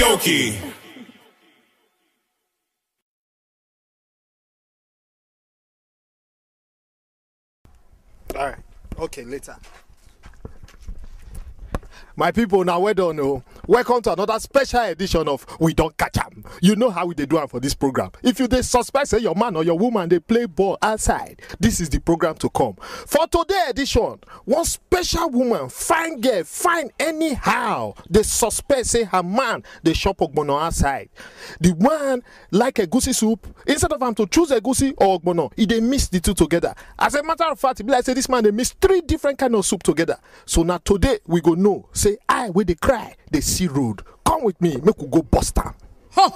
Karaoke. All right. Okay, later. My people, now well done. Oh. Welcome to another special edition of We Don't Catch 'em. You know how we they do it for this program. If you they suspect say your man or your woman they play ball outside, this is the program to come. For today edition, one special woman, fine girl, fine anyhow. They suspect say her man they shop ogbono outside. The one like a goosey soup, instead of him to choose a goosey or ogbono, he they mix the two together. As a matter of fact, it be like say this man they mix three different kind of soup together. So now today we go know say I where they cry they see road. Come with me, make we go bust am.